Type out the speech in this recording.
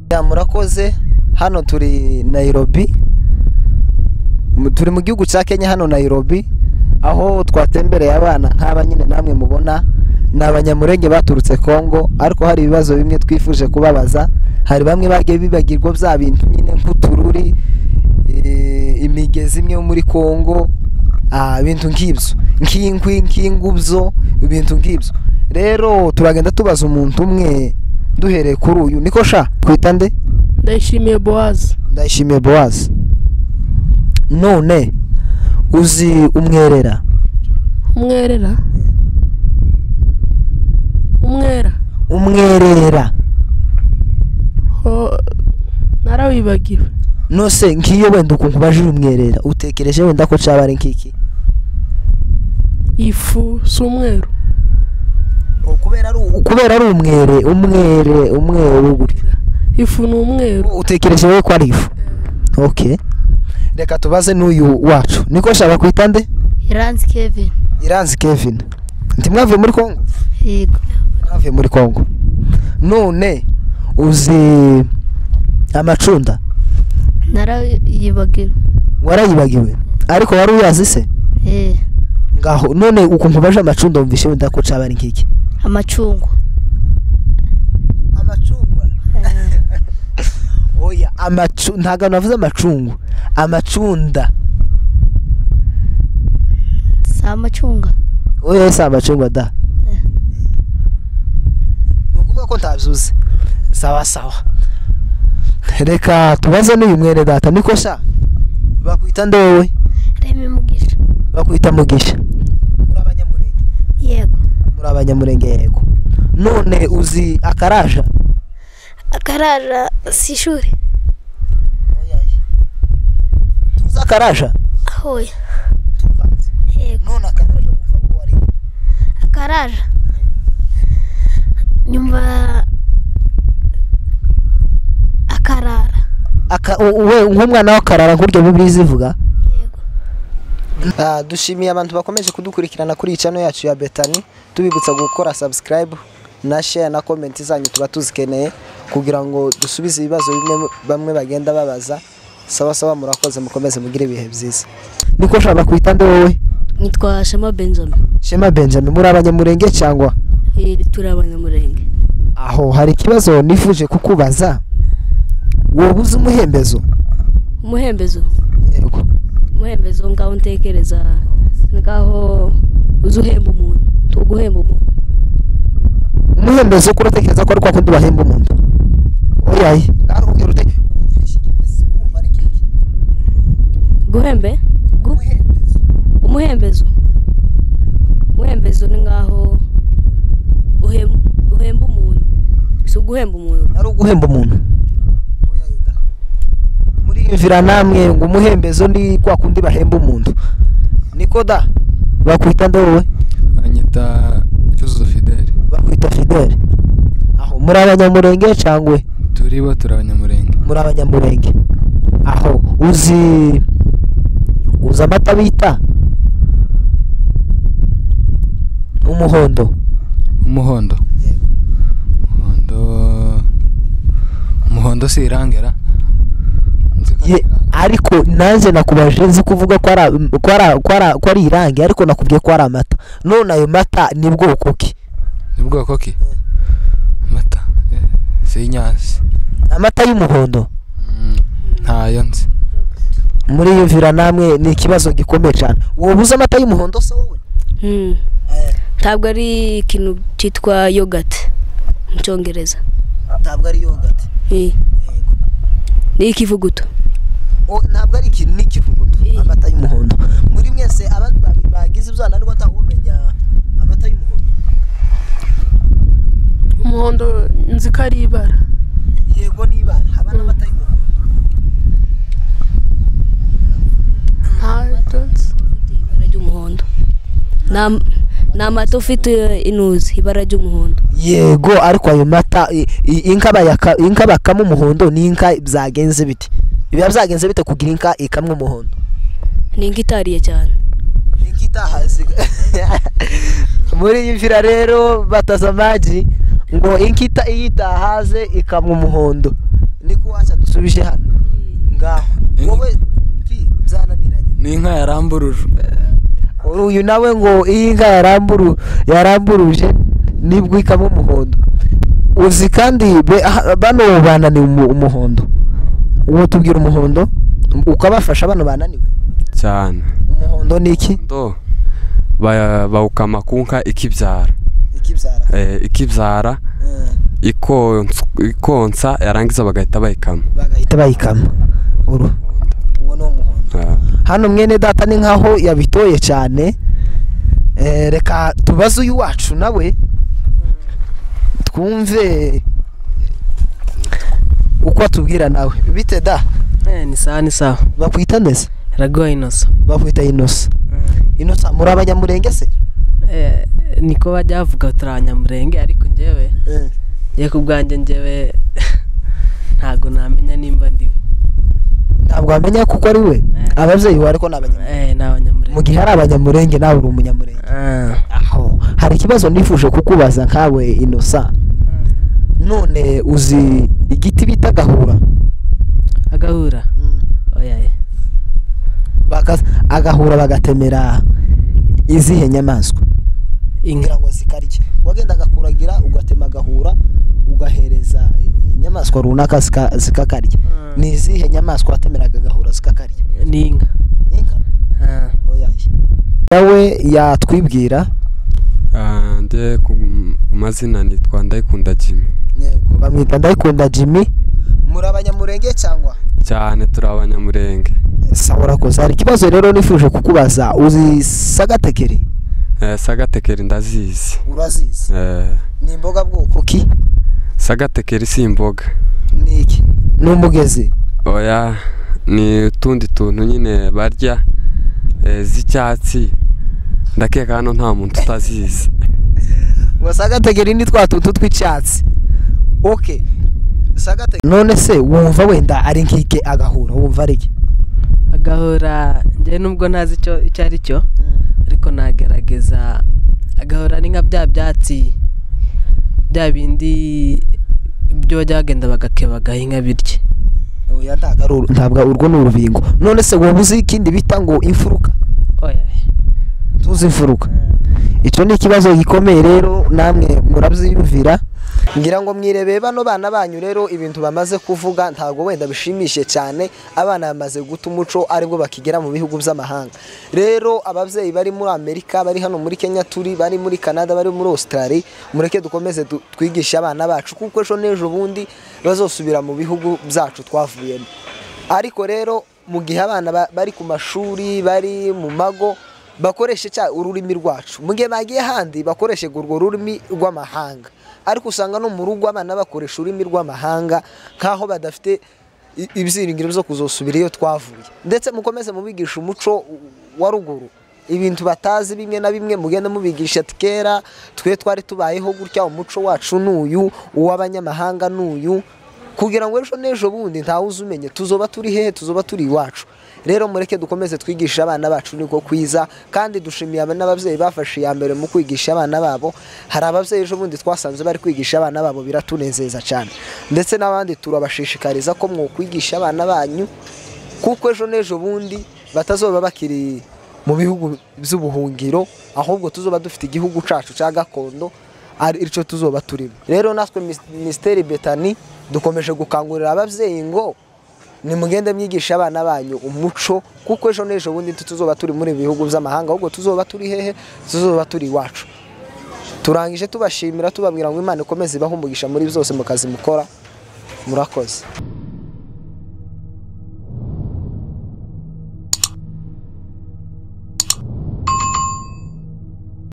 buriya murakoze hano turi nayirobi Mu- turi mu gihugu cya kenya hano nayirobi aho twatembereye abana nk'aba nyine namwe mubona ni abanyamurenge baturutse kongo ariko hari ibibazo bimwe twifuje kubabaza hari bamwe bagiye bibagirwa bya bintu nyine nk'utururi eh, imigezi imwe yo muri kongo ah, ibintu nk'ibyo nk'inkwi nk'ingubyo ibintu nk'ibyo rero turagenda tubaza umuntu umwe duhereye kuri uyu niko sha kwita nde ndayishimiye bowazi ndayishimiye bowazi none uzi umwerera umwerera umwera umwerera ho narawibagiwe nose nk'iyo wenda ukuntu ubaje umwerera utekereje wenda ko caba ari nk'iki ifu si umweru kubera ari kubera ari umwere umwere umweru gutyo ifu ni umweru utekereje wowe ko ari ifu okay reka tubaze n'uyu wacu niko shaka kwita nde iranzi kevin iranzi kevin ntimwavuye muri kongo yego mwavuye muri kongo none uzi amacunda narayibagiwe warayibagiwe ariko wari uyazi se eh ngaho none ukuntu baje amacunda wumvishe wenda ko caba ari nk'iki amacungwa amacungwa Eh, oya amacu ntabwo navuze amacungwa amacunda si amacunga oya si amacungwa da Eh. ni ukuvuga ko ntabyuze sawa sawa reka tubaze n'uyu mwene data niko sha bakwita nde wowe rema umugisha bakwita mugisha muri abanyamurenge yego muri abanyamurenge yego none uzi akaraja akaraja si ishuri tuzi akaraja ahoya yego none akaraja wumva uwo ari we. akaraja nyumva akarara Aka- u- we nk'umwana w'akarara nk'uryo bibiliya ivuga yego Ah, dushimiye abantu bakomeje kudukurikirana kuri iyi channel yacu ya betani tubibutsa gukora subscribe na share na comment zanyu tuba tuzikeneye kugira ngo dusubize ibibazo bimwe bamwe bagenda babaza sawa sawa murakoze mukomeze mugire ibihe byiza niko ushobora kwita nde wowe nitwa shema benjamin shema benjamin muri abanyamurenge cyangwa Eh, turi abanyamurenge aho hari ikibazo nifuje kukubaza wowe uzi umuhembezo umuhembezo yego umuhembezo ngaho ntekereza ngaho uzi uhemba umuntu tuguhemba umuntu umuhembezo ukora utekereza ko ari kwa kundi bahemba umuntu oyaye ntarugero ute guhembe gu umuhembezo umuhembezo ni ngaho uhem- uhemba umuntu si uguhemba umuntu ari uguhemba umuntu muriyumvira namwe ngo umuhembezo ni kwa kundi bahemba umuntu niko da bakwita nde wowe anyita cyuzuzo fideli bakwita fidele aho muri abanyamurenge cyangwa turi bo turi abanyamurenge muri abanyamurenge aho uzi uzi amata bita umuhondo umuhondo umuhondo umuhondo si irangera Nzi ko ari Ye- irange. ariko nanjye nakubaje nzi kuvuga ko ari am- ko ari- ko ari- ko ari irangi ariko nakubwiye ko ari amata none ayo mata ni bwoko ki ni bwoko ki amata eh, si inyansi amata y'umuhondo Mm, ntayo nzi muriyumvira namwe ni ikibazo gikomeye cyane wowe uzi amata y'umuhondo se wowe Hmm. ntabwo ari ikintu cyitwa yogati mu cyongereza ntabwo ari yogati Eh, ni ikivuguto O- ntabwo ari ikintu ni ikivuguto Eh. amata y'umuhondo muri mwese abantu ba- bagize ibyana ariko atahumenya amata y'umuhondo umuhondo nzi ko ari ibara yego niba haba n'amata y'umuhondo ntabyo nzi ibara ry'umuhondo Ni am- ni amata ufite inuzi ibara ry'umuhondo yego ariko ayo mata i- i- inka bayaka- inka bakama umuhondo ni inka byagenze bite biba byagenze bite kugira inka ikamwa umuhondo ni nk'itariye cyane inka itahazi muri iyi mvira rero bataza amagi ngo inka ita- iyo itahaze ikamwa umuhondo ni waza dusubije hano ngaho wowe ki byananiranye ni inka yaramburuje uyu nawe ngo iyi nka yaramburu yaramburuje nibwo ikamo umuhondo uzi kandi be- aha- bano bananiwe umu- umuhondo uwo tubwira umuhondo ukabafasha bano bananiwe cyane umuhondo ni iki ndo ba- bawukama ku nka ikibyara ikibyara Eh, ikibyara ikons- ikonsa yarangiza bagahita bayikama bagahita bayikama uru uwo ni umuhondo Ah, hano mwene data ni nkaho yabitoye cyane Eh, reka tubaze uyu wacu nawe twumve uko atubwira nawe bite da Eh, ni sawa ni sawa bakwita neza ragowa inoso bakwita inosa inosa muri abanyamurenge se Eh, niko bajya bavuga turabanyamurenge ariko njyewe njye ku bwanjye njyewe ntabwo namenya nimba ndiwe ntabwo wamenya kuko ari we Eh. ababyeyi we ariko ni abanyamurenge Eh, ni mu abanyamurenge gihe ari abanyamurenge nawe uri umunyamurenge Ah, aho hari ikibazo nifuje kukubaza nkawe inosa none uzi igiti bita gahura agahura oya eh. Baka- agahura bagatemera izihe nyamaswa inka ngira ngo zikarye wagendaga kuragira ugatema agahura ugahereza inyamaswa runaka zika- zikakarya ni izihe nyamaswa watemeraga agahura zikakarya ni inka inka Ah. oyaye nawe yatwibwira ah, njye ku ku mazina nitwa ndayikunda jimmy yego bamwita ndayikunda jimmy muri abanyamurenge cyangwa cyane turi abanyamurenge sawa urakoze hari ikibazo rero nifuje kukubaza uzi sagatekeri Eh, sagatekeri ndazizi urazizi Eh, ni imboga bwoko ki sagatekeri si imboga ni iki ni umugezi oya ni utundi tuntu nyine barya eh, z'icyatsi ndakeka hano nta muntu utazizi ngo sagategeri ni twa tuntu tw'icyatsi oke sagategeri none se wumva wenda ari nk'ike agahura wumva ari iki agahura njyewe nubwo ntazi icyo icyo ari cyo ariko nagerageza agahura ni nka bya byatsi bya bindi byo bajya bagenda bagakebagaho inka birye oya ntabwo ari uru- ntabwo urwo ni urubingo none se wumva uzi ikindi bita ngo imfuruka oya tuzi imfuruka icyo ni ikibazo gikomeye rero namwe murabyiyumvira ngira ngo mwirebeye bano bana banyu rero ibintu bamaze kuvuga ntabwo wenda bishimishije cyane abana bamaze guta umuco aribwo bakigera mu bihugu by'amahanga rero ababyeyi bari muri amerika bari hano muri kenya turi bari muri canada bari muri australia mureke dukomeze du- twigishe abana bacu kuko ejo n'ejo bundi bazosubira mu bihugu byacu twavuyemo ariko rero mu gihe abana ba- bari ku mashuri bari mu mago bakoreshe cya ururimi rwacu mu gihe bagiye ahandi bakoreshe urwo rurimi rw'amahanga ariko usanga no mu rugo abana bakoresha ururimi rw'amahanga nk'aho badafite i- ibyiringiro byo kuzosubira iyo twavuye ndetse mukomeze mubigishe umuco wa ruguru ibintu batazi bimwe na bimwe mugenda mubigisha ati kera twe twari tubayeho gutya umuco wacu n'uyu uw'abanyamahanga n'uyu kugira ngo ejo n'ejo bundi ntawe uzumenye tuzoba turi hehe tuzoba turi iwacu rero mureke dukomeze twigishe abana bacu niko kwiza kandi dushimiye aba- n'ababyeyi bafashe iya mbere mu kwigisha abana babo hari ababyeyi ejo bundi twasanze bari kwigisha abana babo biratunezeza cyane ndetse n'abandi turabashishikariza ko mwokwigisha abana banyu kuko ejo n'ejo bundi batazoba bakiri mu bihugu by'ubuhungiro ahubwo tuzoba dufite igihugu cyacu cya gakondo ari cyo tuzoba turimo rero natwe mis- minisiteri betani dukomeje gukangurira ababyeyi ngo nimugende mwigishe abana banyu umuco kuko ejo n'ejo bundi tuzoba turi muri bihugu by'amahanga ahubwo tuzoba turi hehe tuzoba turi iwacu turangije tubashimira tubabwira ngo imana ikomeze ibahumugisha muri byose mu kazi mukora murakoze